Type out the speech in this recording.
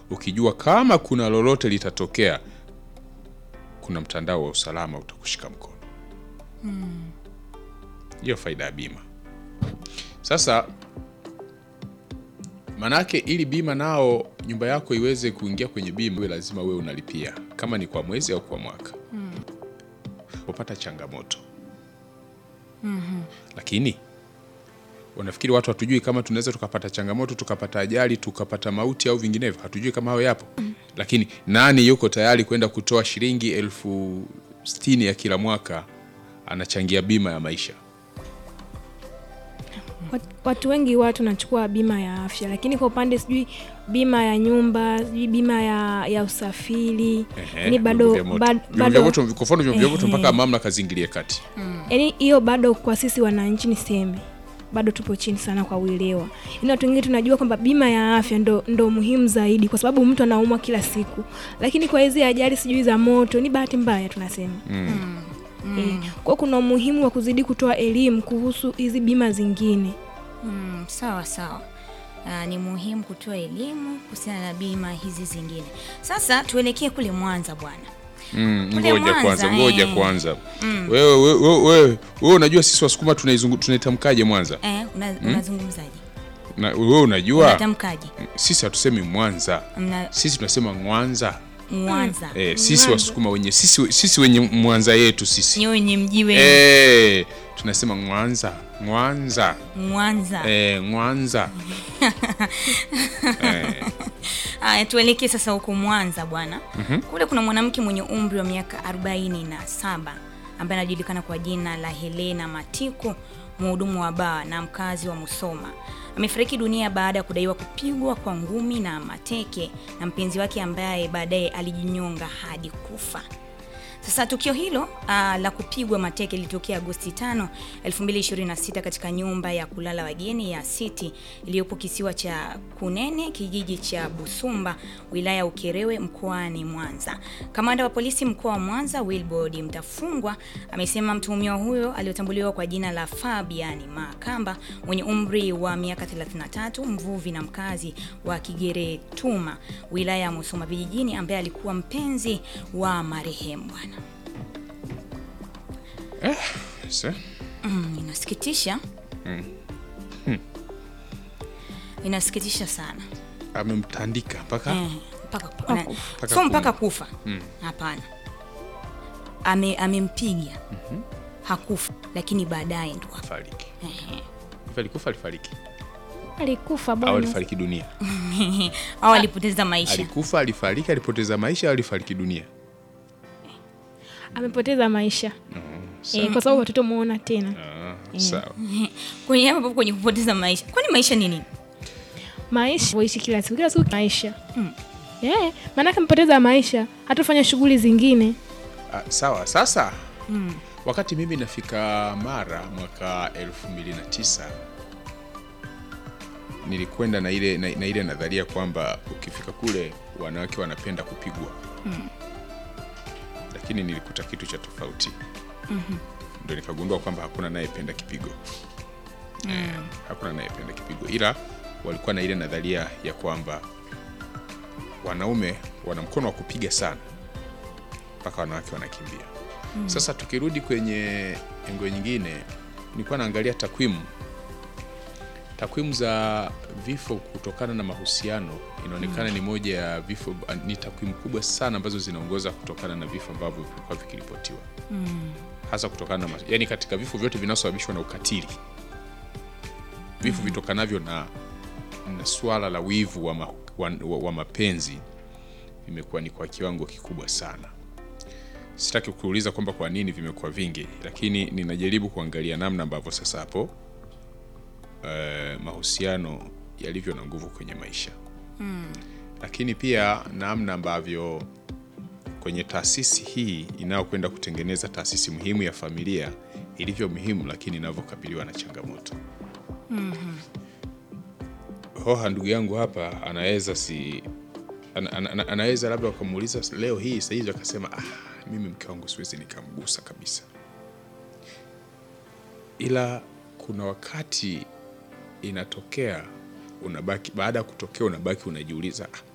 ukijua kama kuna lolote litatokea, kuna mtandao wa usalama utakushika mkono. Hiyo faida ya bima. Sasa manake, ili bima nao nyumba yako iweze kuingia kwenye bima, we lazima wewe unalipia, kama ni kwa mwezi au kwa mwaka upata changamoto lakini unafikiri watu hatujui kama tunaweza tukapata changamoto tukapata ajali tukapata mauti au vinginevyo? Hatujui kama hayo yapo, lakini nani yuko tayari kwenda kutoa shilingi elfu sitini ya kila mwaka anachangia bima ya maisha? Wat- Watu wengi watu wanachukua bima ya afya, lakini kwa upande sijui bima ya nyumba, sijui bima ya, ya usafiri, Ehe, yani bado vyombo vya moto. bado- Vyombo vya bado moto, kwa mfano vyombo vya moto Ehe. mpaka mamlaka ziingilie kati. yani hiyo bado kwa sisi wananchi niseme bado tupo chini sana kwa uelewa. Yaani watu wengine tunajua kwamba bima ya afya ndo, ndo muhimu zaidi kwa sababu mtu anaumwa kila siku, lakini kwa hizi ajali sijui za moto ni bahati mbaya tunasema Eh, kwa hiyo kuna umuhimu wa kuzidi kutoa elimu kuhusu hizi bima zingine. Mm, sawa sawa. Ah, ni muhimu kutoa elimu kuhusiana na bima hizi zingine. Sasa tuelekee kule Mwanza bwana. Mm, Kule ngoja Mwanza, kwanza, ngoja eh. kwanza. Wewe wewe wewe wewe wewe unajua sisi Wasukuma tunaizungu tunaitamkaje Mwanza? Eh, una, unazungumzaje? Na wewe unajua Unatamkaje? sisi hatusemi Mwanza. Mna Sisi tunasema Mwanza. Mwanza. Eh, sisi Wasukuma wenye sisi sisi wenye Mwanza yetu sisi. Nyewe wenye mji wenu. Eh, tunasema Mwanza. Mwanza. Mwanza. Eh, Mwanza. Haya, tuelekee sasa huko Mwanza bwana. Kule kuna mwanamke mwenye umri wa miaka 47 ambaye anajulikana kwa jina la Helena Matiko, mhudumu wa baa na mkazi wa Musoma. Amefariki dunia baada ya kudaiwa kupigwa kwa ngumi na mateke na mpenzi wake ambaye baadaye alijinyonga hadi kufa. Sasa tukio hilo uh, la kupigwa mateke lilitokea Agosti 5, 2026 katika nyumba ya kulala wageni ya City iliyopo kisiwa cha Kunene, kijiji cha Busumba, wilaya ya Ukerewe, mkoani Mwanza. Kamanda wa polisi mkoa wa Mwanza, Wilbrod Mtafungwa, amesema mtuhumiwa huyo aliyotambuliwa kwa jina la Fabian Makamba mwenye umri wa miaka 33, mvuvi na mkazi wa Kigeretuma, wilaya ya Musoma vijijini, ambaye alikuwa mpenzi wa marehemu bwana. Sasa, Mm, inasikitisha inasikitisha sana amemtandika mpaka eh, mpaka na- Mpaka so mpaka kufa. kufa hapana Ame, amempiga hakufa lakini baadaye ndo hapo. fariki. Ehe. Alikufa alifariki. Alikufa Au bwana. alifariki dunia. au alipoteza maisha Alikufa, alifariki, alipoteza maisha au alifariki dunia. Amepoteza maisha sawa. eh, kwa sababu watoto muona tena Ah, sawa. kwenye hapo kwenye kupoteza maisha kwani maisha ni nini maisha uishi kila siku kila siku maisha eh, maanake amepoteza maisha hatufanya shughuli zingine Ah, sawa. Sasa wakati mimi nafika Mara mwaka 2009 nilikwenda na ile na, na ile nadharia kwamba ukifika kule wanawake wanapenda kupigwa lakini nilikuta kitu cha tofauti ndio nikagundua kwamba hakuna anayependa kipigo eh, hakuna anayependa kipigo ila walikuwa na ile nadharia ya kwamba wanaume wana mkono wa kupiga sana mpaka wanawake wanakimbia sasa tukirudi kwenye engo nyingine nilikuwa naangalia takwimu takwimu za vifo kutokana na mahusiano inaonekana ni moja ya vifo ni takwimu kubwa sana ambazo zinaongoza kutokana na vifo ambavyo vilikuwa vikiripotiwa hasa kutokana na mas- yani katika vifo vyote vinaosababishwa na ukatili vifo vitokanavyo na, na swala la wivu wa, ma, wa, wa, wa mapenzi vimekuwa ni kwa kiwango kikubwa sana sitaki kuuliza kwamba kwa nini vimekuwa vingi lakini ninajaribu kuangalia namna ambavyo sasa hapo eh, mahusiano yalivyo na nguvu kwenye maisha lakini pia namna ambavyo kwenye taasisi hii inayokwenda kutengeneza taasisi muhimu ya familia ilivyo muhimu lakini inavyokabiliwa na changamoto hoha ndugu yangu hapa anaweza si ana, ana, ana, anaweza labda wakamuuliza leo hii sahizi akasema ah, mimi mke wangu siwezi nikamgusa kabisa ila kuna wakati inatokea unabaki baada ya kutokea unabaki unajiuliza ah,